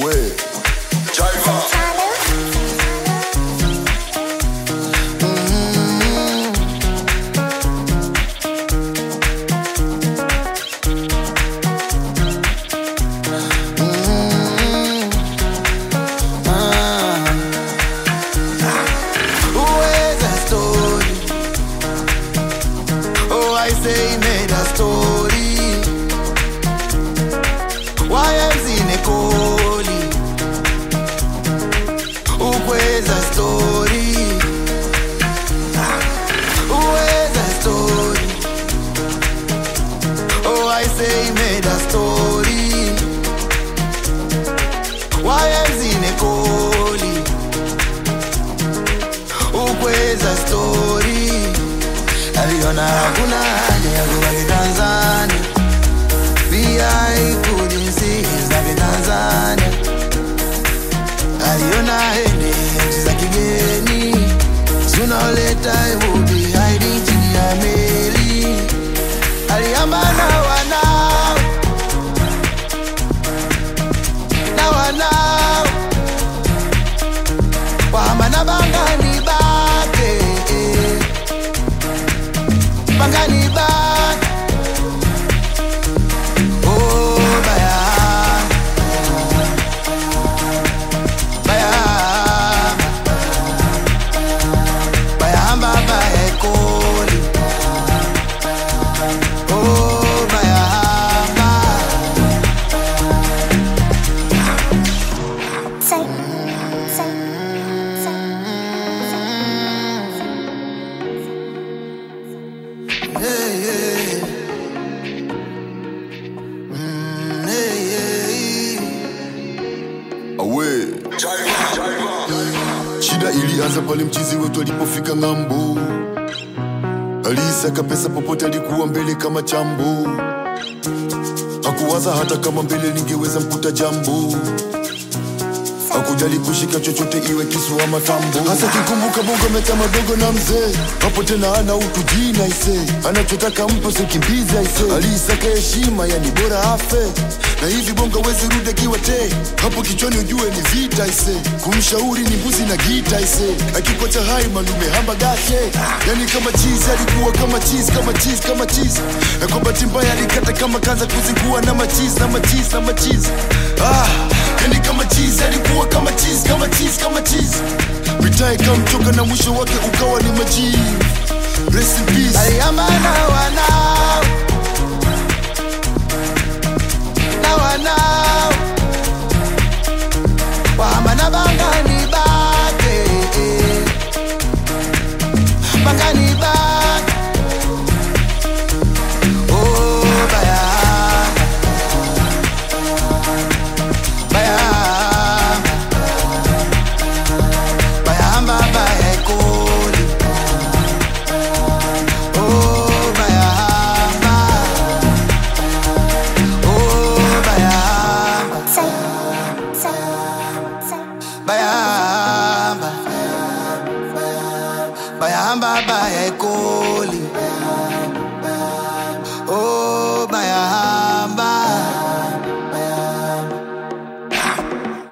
Away. Driver. Who is a story? Oh, I say he made a story. Why am in a coli? Who is a story? Who is a story? Oh, I say he made a story. Why am in a coli? ukweza stori aliona hakuna haja ya kubaki Tanzania, pia ikujinsi za Kitanzania. Aliona hende nchi za kigeni zinaoleta ivubi haidi chini ya meli. Aliambana wanao na wanao wahama bangani bake bangani bake oh baya baya bayahamba bayekoli oh bayahamba Say, say, say, Hey, hey. Mm, hey, hey. Away. Shida ilianza pale mchizi wetu alipofika ng'ambo, alisaka pesa popote, alikuwa mbele kama chambo, hakuwaza hata kama mbele ningeweza mkuta jambo akujali kushika chochote iwe kisu ama tambo hasa kikumbuka bongo meta madogo na mzee hapo tena ana utu jina ise anachotaka mpo sikimbizi aise aliisaka heshima yani bora afe na hivi bongo wezi rudi akiwa te hapo kichwani ujue ni vita ise kumshauri ni mbuzi na gita ise akikocha hai malume hamba gashe yani kama chizi alikuwa kama chizi kama chizi kama chizi na kwa bahati mbaya alikata kama kaza kuzingua na machizi na machizi na machizi ah yani kama chizi alikuwa kama chizi kama chizi kama chizi mitaa ikamchoka na mwisho wake ukawa ni majivu Rest in peace. aliambana wanao na wanao wahama bangani bake bangani bake oh baya baya bayahamba bayekoli Oh, bayahamba. Oh, bayahamba. say, say, say. Bayahamba. Bayahamba,